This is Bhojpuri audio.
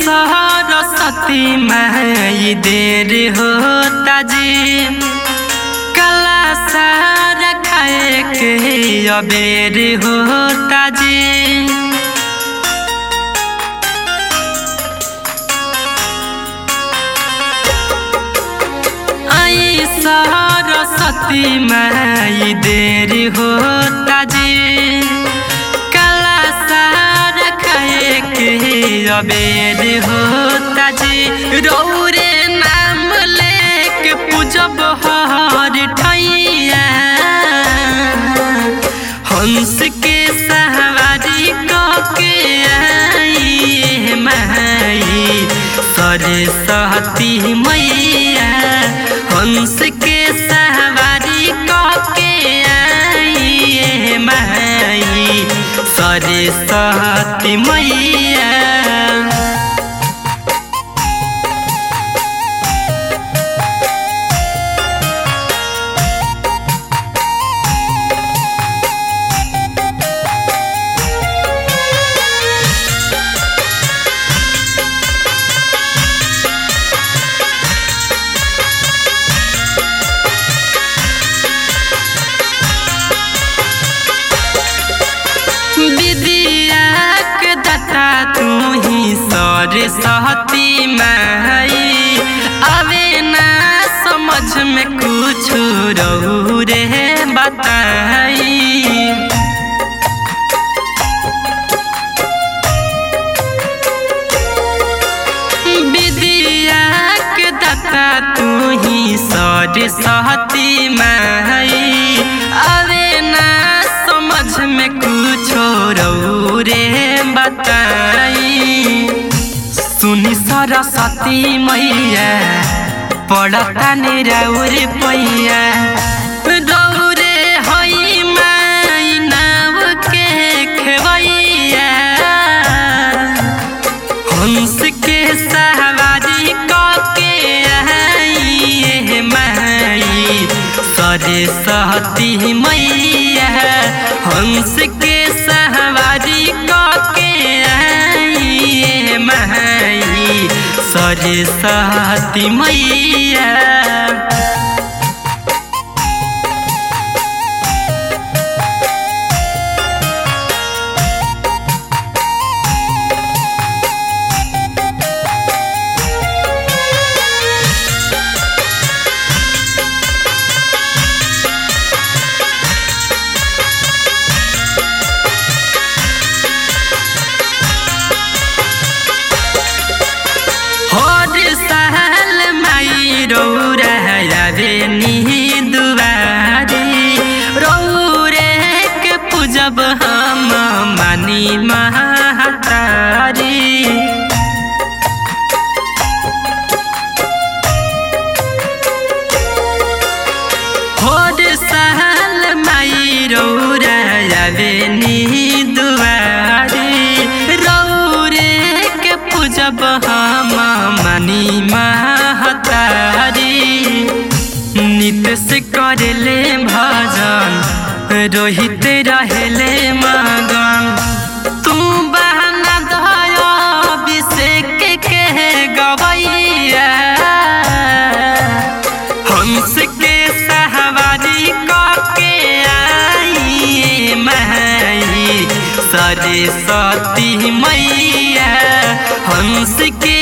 सरस्वती माई देर होता जी कला सारा खाए के अबेर होता जी आई सरस्वती माई देर होता जी कला सारा खाए के अबेर होता जी रौरे नाम लेके पूजब हर ठैया हंस के सवारी के आई माई सरस्वती मैया हंस के सवारी के आई माई सरस्वती मैया विद्या के दाता तू ही सरस्वती माई अबे ना समझ में कुछ रहू रे बताई विद्या के दाता तू ही सरस्वती माई अबे ना समझ में कुछ रहू रे बताई सुनी सरस्वती मैया पड़ता निरौर पैया रौरे हई माई नाव के खेवैया हंस के सवारी के आई माई सरस्वती मैया हंस के सवारी के आई माई सरस्वती मैया हर साल माई रौरा रे नी दुआरी रौरे के पूजब हम मानी महातारी हर साल माई रौरा रे नी दुआरी रौरे के पूजब हम मानी महतारी नित से करले भजन रोहित रहले मगन तू बहना दया अभिषेक के गवैया हंस के सहवारी के आई माई सरस्वती मैया हंस के